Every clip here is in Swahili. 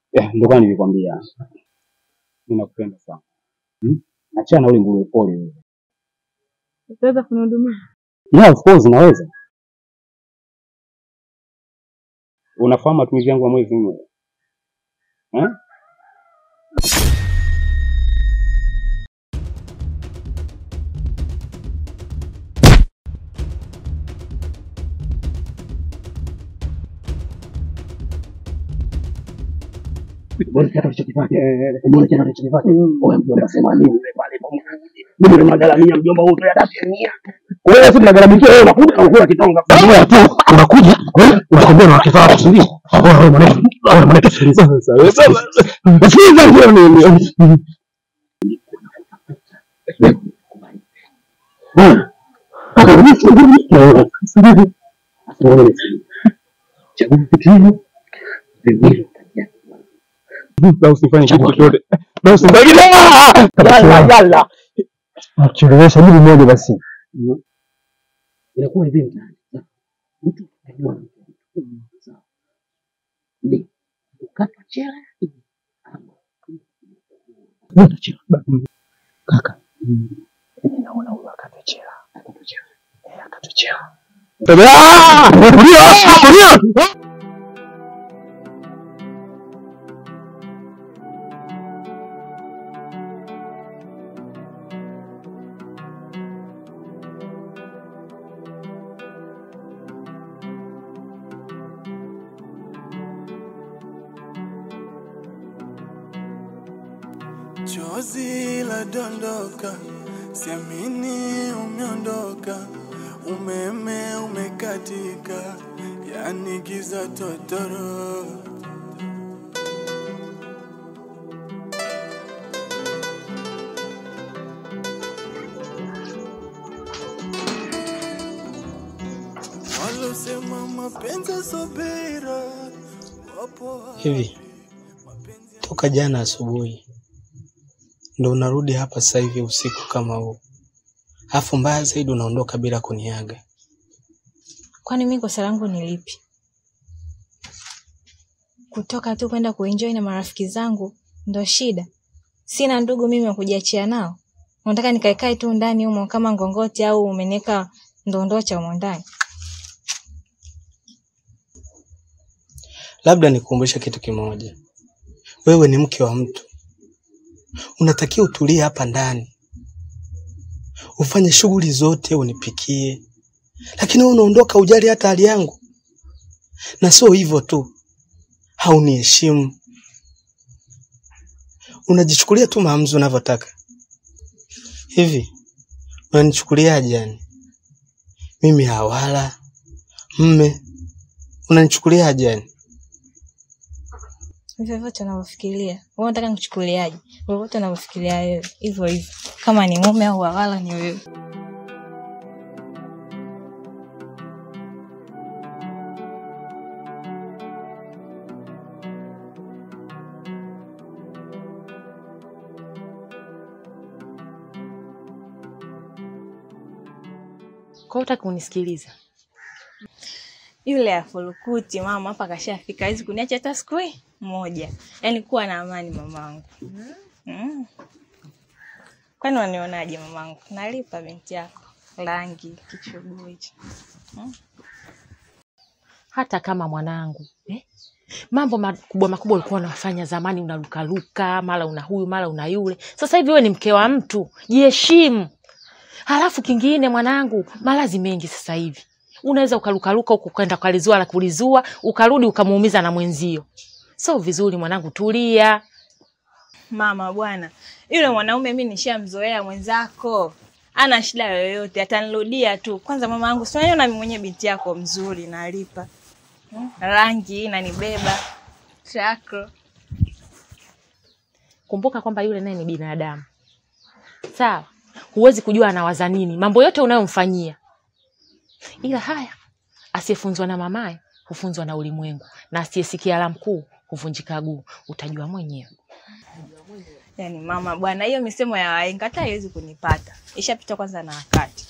Eh, ndio kama nilikwambia. Mimi nakupenda sana. Hmm? Achana na ule nguruwe pole wewe. Utaweza kunihudumia? Yeah, of course naweza. Unafahamu matumizi yangu ya mwezi mmoja? Eh? Mbona kiatu alichokifanya? Mbona kiatu alichokifanya? Wewe mjomba sema nini yule pale pamoja? Mimi ndo nagaramia mjomba huyo ya tatu mia. Wewe si tunagaramikia wewe unakuja na ukula kitonga. Wewe tu unakuja, wewe unakwambia na wakifaa watu ndio. Wewe wewe mwanetu, wewe mwanetu sikiliza. Sikiliza ndio nini? Kaka mimi sunguni. Sikiliza. Wewe chagua kitu. Vingine Na usifanye kitu chochote. Na usifanye Yalla yalla. Chelewesha jibu moja basi. Inakuwa hivi mtaani. Mtu anajua sawa. Ni ukatwa chela ama ukatwa chela. Kaka. Mimi naona huyo akatwa chela. Akatwa chela. Eh, akatwa chela. Ah! Tulia! Tulia! Chozi la dondoka, siamini umeondoka, umeme umekatika, yani giza totoro. Walosema mapenzi subira, wapo Hivi toka jana asubuhi ndo unarudi hapa sasa hivi usiku kama huu, alafu mbaya zaidi unaondoka bila kuniaga. Kwani mimi kosa langu ni lipi? Kutoka tu kwenda kuenjoy na marafiki zangu ndo shida? Sina ndugu mimi wa kujiachia nao? Unataka nikaekae tu ndani humo kama ngongoti au umeniweka ndondocha humo ndani? Labda nikukumbushe kitu kimoja, wewe ni mke wa mtu, unatakiwa utulie hapa ndani, ufanye shughuli zote, unipikie, lakini wewe unaondoka ujali hata hali yangu. Na sio hivyo tu, hauniheshimu, unajichukulia tu maamuzi unavyotaka. Hivi unanichukuliaje yani? Mimi hawala mme, unanichukuliaje yani? Hivyo vyote unavyofikiria. Wewe unataka nikuchukuliaje? Vyovyote unavyofikiria wewe. Hivyo hivyo. Kama ni mume au wawala ni wewe. Kwa hiyo hutaki kunisikiliza? Yule afulukuti mama hapa kashafika, hawezi kuniacha hata siku hii moja. Yaani kuwa na amani mamangu. Mm. Kwani wanionaje mamangu? Nalipa binti yako rangi kichuguu hicho. Hata kama mwanangu eh? Mambo makubwa makubwa ulikuwa unafanya zamani, unalukaluka, mara una huyu mara una yule. Sasa hivi wewe ni mke wa mtu, jiheshimu. Halafu kingine mwanangu, malazi mengi sasa hivi unaweza ukalukaluka huku kwenda ukalizua la kulizua, ukarudi ukamuumiza na mwenzio. Sio vizuri mwanangu, tulia. Mama bwana, yule mwanaume mi nishamzoea mwenzako, ana shida yoyote, atanirudia tu. Kwanza mama yangu, si unaniona mimi mwenyewe binti yako mzuri, nalipa Hmm? rangi inanibeba chako. Kumbuka kwamba yule naye ni binadamu, sawa? Huwezi kujua anawaza nini, mambo yote unayomfanyia. Ila haya, asiyefunzwa na mamaye hufunzwa na ulimwengu, na asiyesikia la mkuu huvunjika guu. Utajua mwenyewe. Yaani mama bwana, hiyo misemo ya wahenga hata haiwezi kunipata, ishapita kwanza na wakati.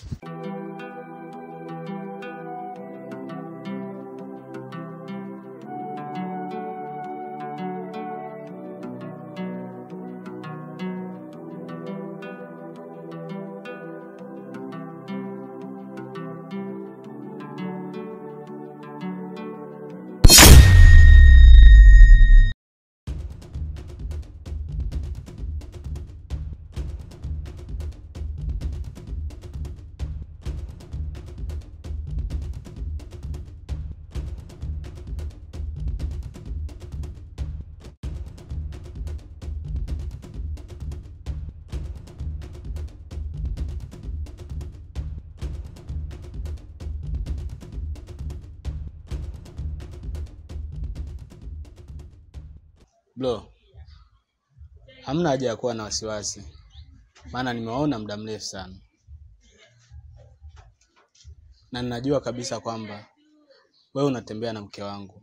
Bro, hamna haja ya kuwa na wasiwasi, maana nimewaona muda mrefu sana, na ninajua kabisa kwamba wewe unatembea na mke wangu,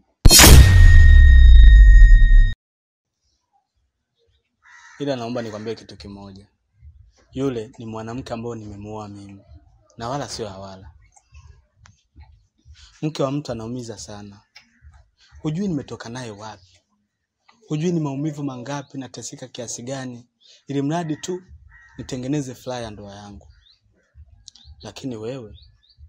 ila naomba nikwambie kitu kimoja. Yule ni mwanamke ambaye nimemuoa mimi na wala sio Hawala. Mke wa mtu anaumiza sana, hujui nimetoka naye wapi, hujui ni maumivu mangapi, nateseka kiasi gani, ili mradi tu nitengeneze furaha ya ndoa yangu. Lakini wewe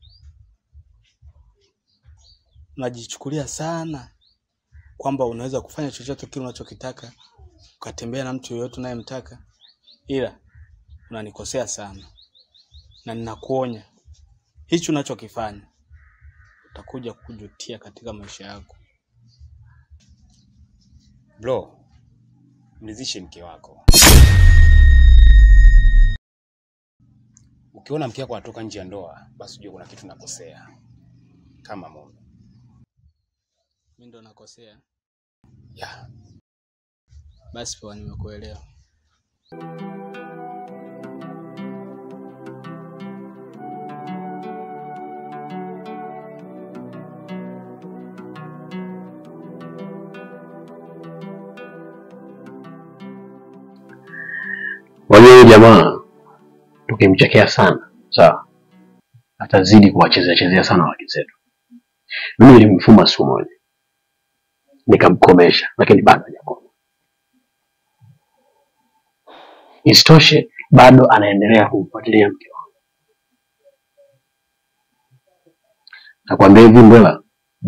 unajichukulia sana kwamba unaweza kufanya chochote kile unachokitaka, ukatembea na mtu yoyote unayemtaka, ila unanikosea sana, na ninakuonya hichi unachokifanya utakuja kujutia katika maisha yako. Bro, mridhishe mke wako. Ukiona mke wako anatoka nje ya ndoa, basi ujue kuna kitu nakosea kama mume. Mimi ndo nakosea? Yeah. Basi poa, nimekuelewa. Wajua huyu jamaa tukimchekea sana, sawa, atazidi kuwachezea chezea sana wake zetu. Mimi nilimfuma siku moja nikamkomesha, lakini bado hajakoma. Isitoshe bado anaendelea kumfuatilia mke wangu. Nakwambia hivi Mbwela,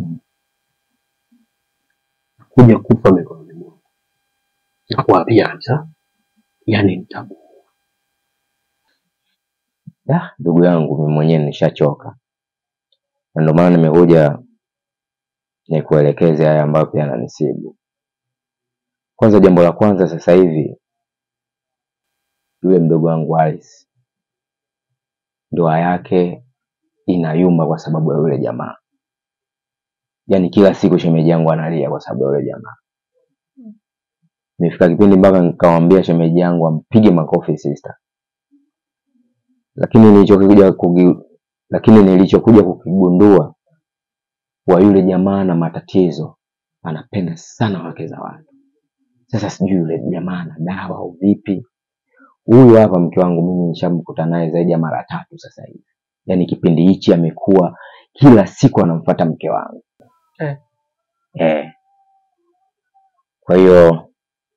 kuja kufa mikononi mwangu, nakuapia kabisa, yani nitabu Da, ndugu yangu mimi mwenyewe nishachoka, na ndio maana nimekuja nikuelekeze haya ambayo pia yananisibu. Kwanza, jambo la kwanza sasa hivi, yule mdogo wangu Alice, ndoa yake inayumba kwa sababu ya yule jamaa. Yaani kila siku shemeji yangu analia kwa sababu ya yule jamaa. Imefika kipindi mpaka nikamwambia shemeji yangu ampige makofi sister, lakini nilichokuja kugi, lakini nilichokuja kukigundua wa yule jamaa na matatizo, anapenda sana wake za watu. Sasa sijui yule jamaa ana dawa au vipi. Huyu hapa mke wangu mimi nishamkuta naye zaidi ya mara tatu sasa hivi, yaani kipindi hichi amekuwa kila siku anamfuata mke wangu Eh. Eh. Kwa hiyo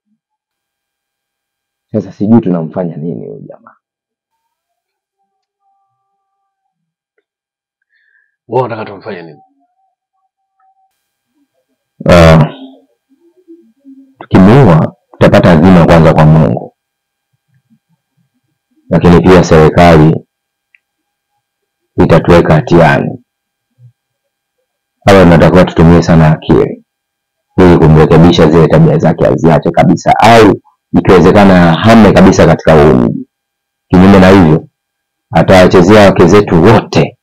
sasa sijui tunamfanya nini huyu jamaa. wewe unataka tumfanye nini? Ah, tukimuua tutapata adhima kwanza kwa Mungu, lakini pia serikali itatuweka hatiani. Hapa tunatakiwa tutumie sana akili ili kumrekebisha zile tabia zake aziache kabisa, au ikiwezekana hame kabisa katika huu mji. Kinyume na hivyo, atawachezea wake zetu wote.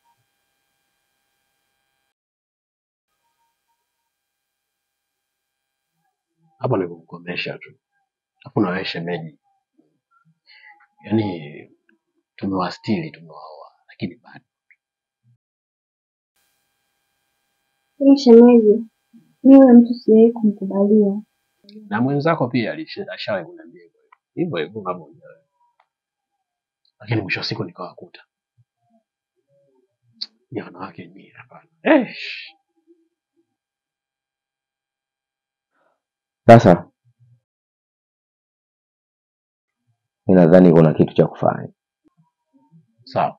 Hapo ni kumkomesha tu, hakuna wewe shemeji. Yaani tumewastiri, tumewaoa, lakini bado Ili shemeji, mi huyo mtu siwahi kumkubalia. na mwenzako pia alisha- ashawahi kuniambia hivyo hivyo hivyo kama wewe, lakini mwisho wa siku nikawakuta ni wanawake nyie, hapana. Eh, Sasa mi nadhani kuna kitu cha kufanya. sawa.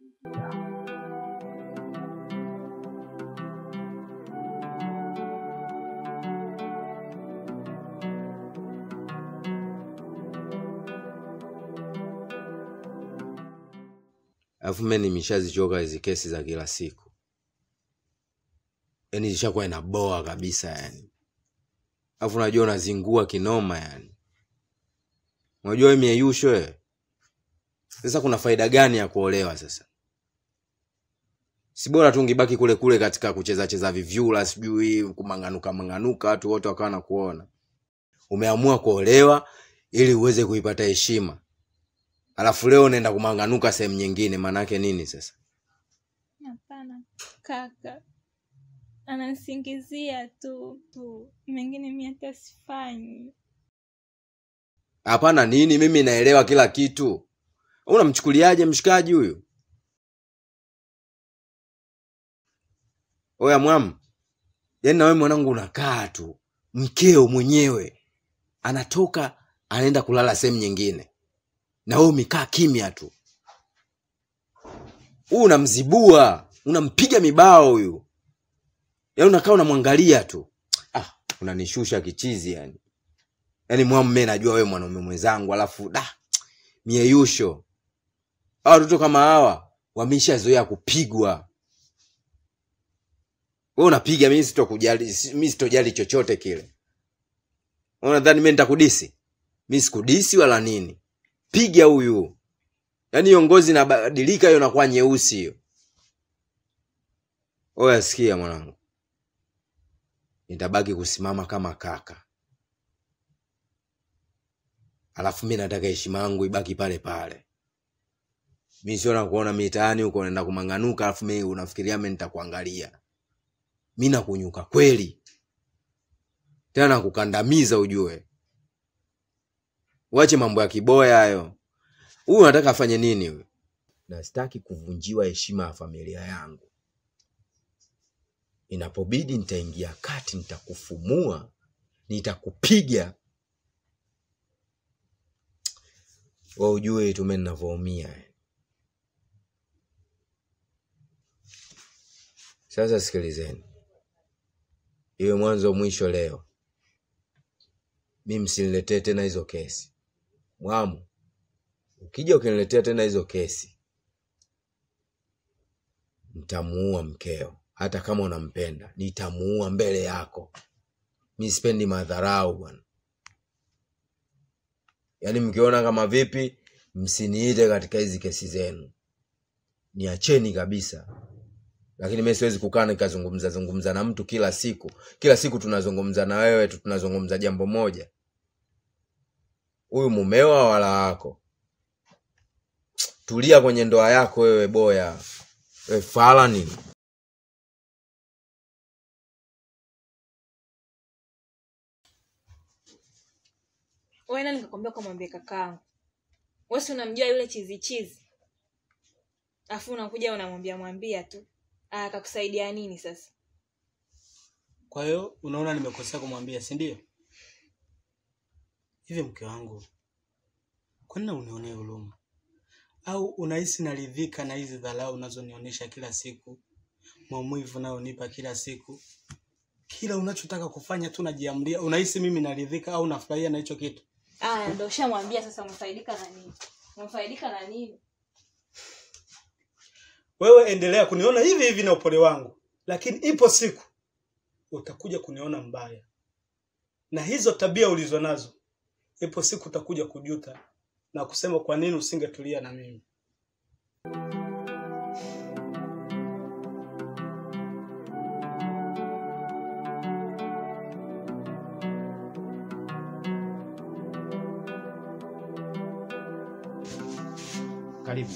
Alafu mimi nimeshazichoka hizi kesi za kila siku, yaani zishakuwa inaboa kabisa yani. Alafu unajua unazingua kinoma yani, unajua wewe mieyusho wewe. Sasa kuna faida gani ya kuolewa sasa? Si bora tu ungebaki kule kule katika kucheza cheza vivyula, sijui kumang'anuka mang'anuka, watu wote wakawa na kuona. umeamua kuolewa ili uweze kuipata heshima alafu leo unaenda kumanganuka sehemu nyingine maanake nini sasa Hapana kaka, ananisingizia tu tu, mengine mi hata sifanyi. hapana nini mimi naelewa kila kitu unamchukuliaje mshikaji huyu oya mwam yaani nawe mwanangu unakaa tu mkeo mwenyewe anatoka anaenda kulala sehemu nyingine na wewe umekaa kimya tu huu unamzibua unampiga mibao huyu yaani unakaa unamwangalia tu ah, unanishusha kichizi yani yaani mwamme najua wewe mwanaume mwenzangu alafu da mieyusho hawa watoto kama hawa wameshazoea kupigwa we unapiga mi sitokujali si- mi sitojali chochote kile Wewe unadhani mi nitakudisi mi sikudisi wala nini piga huyu yaani hiyo ngozi inabadilika hiyo nakuwa nyeusi hiyo oya sikia mwanangu nitabaki kusimama kama kaka alafu mi nataka heshima yangu ibaki pale pale mi sio nakuona mitaani huko naenda kumanganuka alafu mi unafikiria mi nitakuangalia mi nakunyuka kweli tena nakukandamiza ujue uache mambo ya kiboya hayo huyu unataka afanye nini huyu na sitaki kuvunjiwa heshima ya familia yangu inapobidi nitaingia kati nitakufumua nitakupiga wa ujue tume ninavyoumia sasa sikilizeni iwe mwanzo mwisho leo mi msiniletee tena hizo kesi mwamu ukija ukiniletea tena hizo kesi nitamuua mkeo hata kama unampenda nitamuua mbele yako mi sipendi madharau bwana yaani mkiona kama vipi msiniite katika hizi kesi zenu niacheni kabisa lakini mi siwezi kukaa nikazungumza zungumza na mtu kila siku kila siku tunazungumza na wewe tu tunazungumza jambo moja huyu mumewa wala wako tulia kwenye ndoa yako wewe boya we fala nini Wewe nani nikakwambia ukamwambie kakaangu? Wewe si unamjua yule chizi chizi, afu unakuja unamwambia mwambia tu, Ah, akakusaidia nini sasa? Kwa hiyo unaona nimekosea kumwambia, si ndio? Hivi mke wangu, kwa nini unionee huruma? Au unahisi naridhika na hizi dharau unazonionyesha kila siku, maumivu unayonipa kila siku, kila unachotaka kufanya tu najiamria? Unahisi mimi naridhika au nafurahia na hicho kitu? Aya, ndo ushamwambia sasa, umefaidika na nini? Umefaidika na nini? Wewe endelea kuniona hivi hivi na upole wangu, lakini ipo siku utakuja kuniona mbaya, na hizo tabia ulizo nazo, ipo siku utakuja kujuta na kusema kwa nini usingetulia na mimi. Karibu.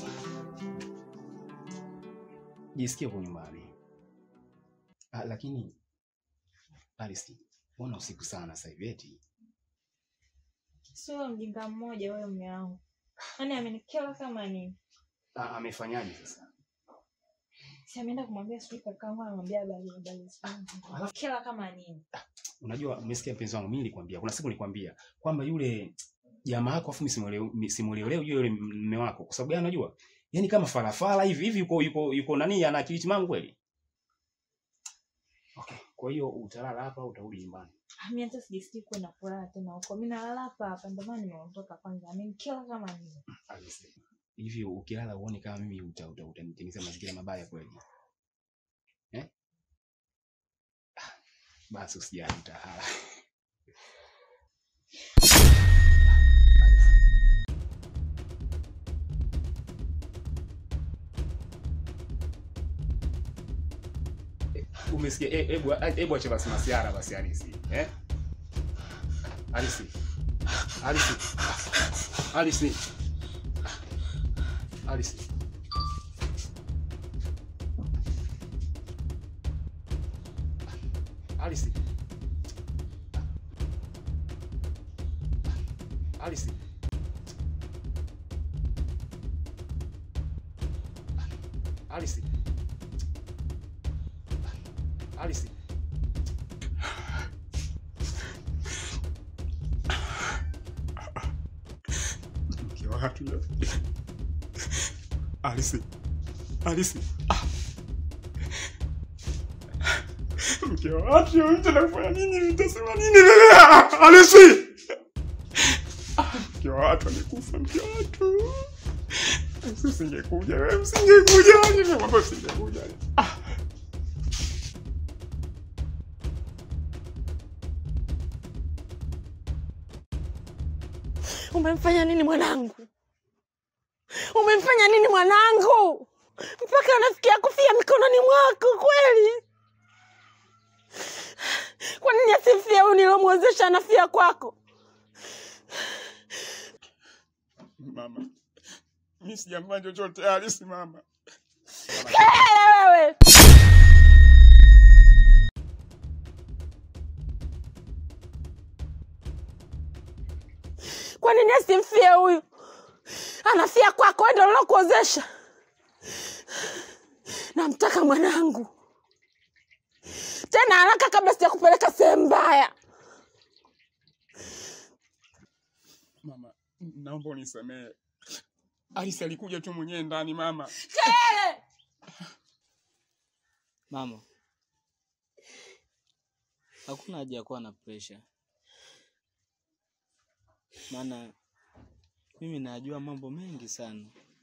Jisikie kwa nyumbani. Ah, lakini Alice, mbona usiku sana sasa hivi eti? Sio mjinga mmoja wewe, mume wangu, yaani amenikela kama nini. Ah, amefanyaje sasa? Si ameenda kumwambia sijui kakaangu, anamwambia habari habari, sijui kela kama nini. Unajua, umesikia mpenzi wangu, mimi nilikwambia, kuna siku nilikwambia kwamba yule jamaa yako afu mimi simuelewi leo yule mume wako. Kwa sababu gani unajua? Yaani kama farafara hivi hivi yuko yuko yuko nani ana akili timamu kweli? Okay, kwa hiyo utalala hapa au utarudi nyumbani? Ah, Mimi hata sijisikii kwenda kulala tena huko, mimi nalala hapa hapa, ndio maana nimeondoka kwanza. Amenikela kama nini. Alice, hivi ukilala uone kama mimi uta uta utanitengenezea mazingira mabaya kweli? Eh? Ah, Basi usijali utalala. Umesikia? Eh, Hebu hebu acha basi masiara basi halisi. Eh? Alice. Alice. Alice. Alice. Alice. Alice. Alice. Alice. Mke wa watu leo. Alice. Alice. Ah. Mke wa watu leo mtenda kufanya nini? Mtasema nini wewe? Ah, Alice. Ah, Mke wa watu amekufa, mke wa watu. Alice, Usingekuja wewe, usingekuja. Nimekwambia usingekuja. Ah. Umemfanya nini mwanangu? Umemfanya nini mwanangu mpaka anafikia kufia mikononi mwako kweli? Kwa nini asifie huyu nilomwezesha anafia kwako? Mama. Mimi sijamfanya chochote Alice mama. Kelele wewe! Kwa nini asimfie huyu? Anafia kwako, wewe ndio ulokuozesha. Namtaka mwanangu tena haraka, kabla sijakupeleka sehemu mbaya. Mama, naomba unisamehe. Alice alikuja tu mwenyewe ndani mama. Kelele! Mama, hakuna haja ya kuwa na presha, maana mimi najua mambo mengi sana.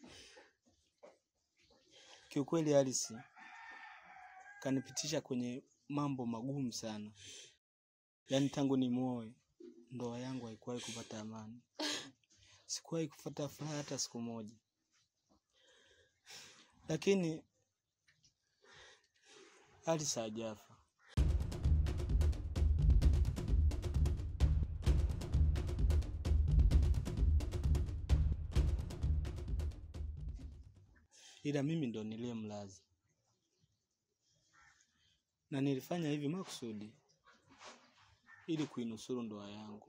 Kiukweli Alice kanipitisha kwenye mambo magumu sana, yaani tangu nimuoe ndoa yangu haikuwahi kupata amani, sikuwahi kupata furaha hata siku moja, lakini Alice hajafa. Ila mimi ndo niliyemlaza, na nilifanya hivi makusudi ili kuinusuru ndoa yangu,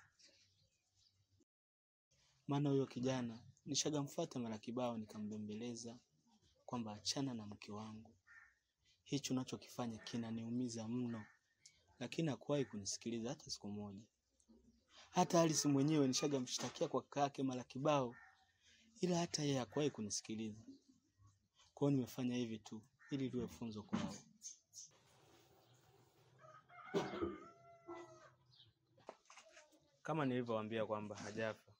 maana huyo kijana nishagamfuata mara kibao, nikambembeleza kwamba achana na mke wangu hicho unachokifanya kinaniumiza mno, lakini hakuwahi kunisikiliza hata siku moja. Hata Alice mwenyewe nishagamshtakia kwa kaka yake mara kibao, ila hata yeye hakuwahi kunisikiliza. Kwa hiyo nimefanya hivi tu ili liwe funzo kwao. Kama nilivyowaambia kwamba hajafa,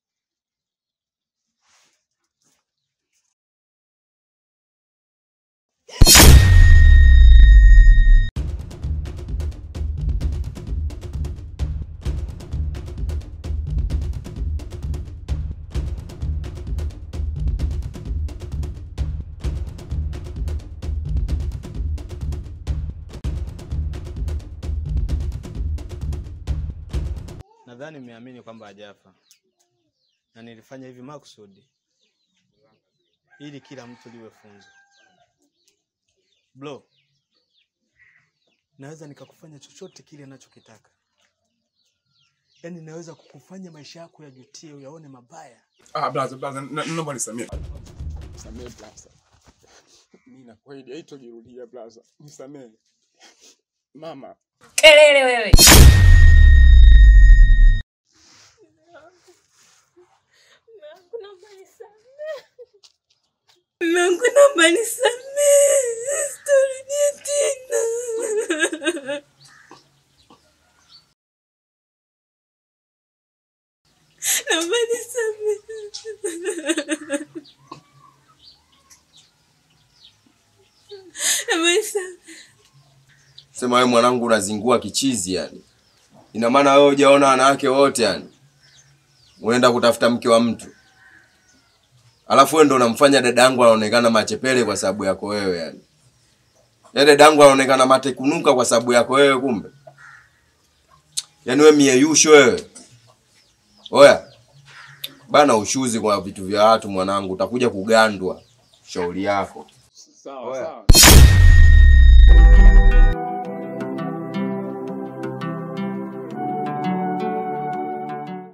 nadhani mmeamini kwamba hajafa, na nilifanya hivi makusudi ili kila mtu liwe funzo. Bro, naweza nikakufanya chochote kile anachokitaka, yaani naweza kukufanya maisha yako yajutie, uyaone mabaya. Ah, blaza blaza, na- naomba nisamehe. Nisamehe blaza. Mimi nakweli haitojirudia blaza. Nisamehe. Mama. Kelele wewe. Mungu naomba nisamehe, sitarudie tena. Naomba nisamehe. Naomba nisamehe. Sema wewe mwanangu unazingua kichizi yani. Ina maana wewe hujaona wanawake wote yani. Unaenda kutafuta mke wa mtu. Alafu wewe ndo unamfanya dadangu anaonekana machepele kwa sababu yako wewe yani. Ya dadangu anaonekana matekunuka kwa sababu yako wewe kumbe. Yaani wewe mieyusho wewe. Oya. Bana ushuzi kwa vitu vya watu mwanangu, utakuja kugandwa. Shauri yako. Sawa sawa.